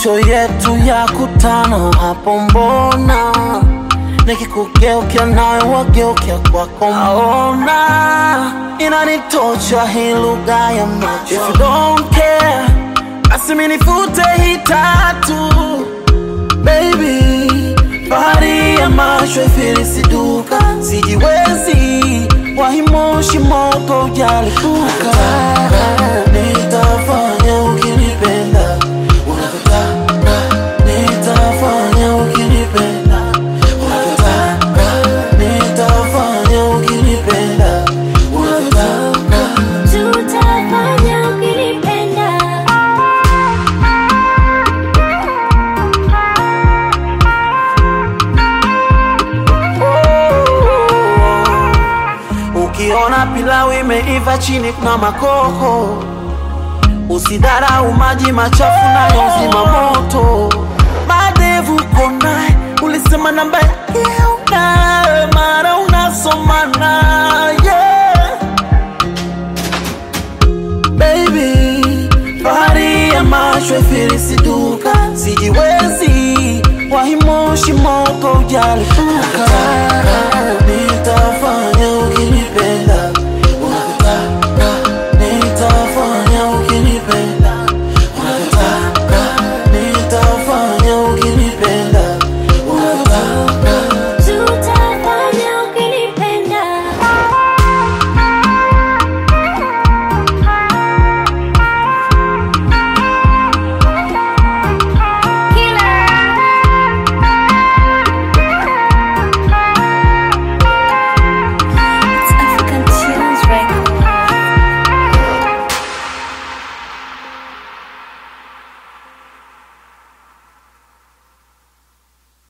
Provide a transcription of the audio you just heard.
macho yetu ya kutana hapo, mbona nikikugeukia nawe wageukia kwako, naona inanitosha hii lugha ya macho. If you don't care, basi minifute hii tatu baby, bahari ya macho ifilisiduka, sijiwezi wahimoshi moto ujalipuka, nitafanya ukinipenda unavyotaka, nitafanya ukinipenda unavyotaka, nitafanya ukinipenda unavyotaka. Tutafanya ukinipenda. Ukiona pilau imeiva chini kuna makoko, usidharau maji machafu nayo zima moto. Madevu konaye ulisema namba yake unayo, mara unasomana yeah. Baby, bahari ya macho ifilisiduka, sijiwezi wahimoshi moto ujalipuka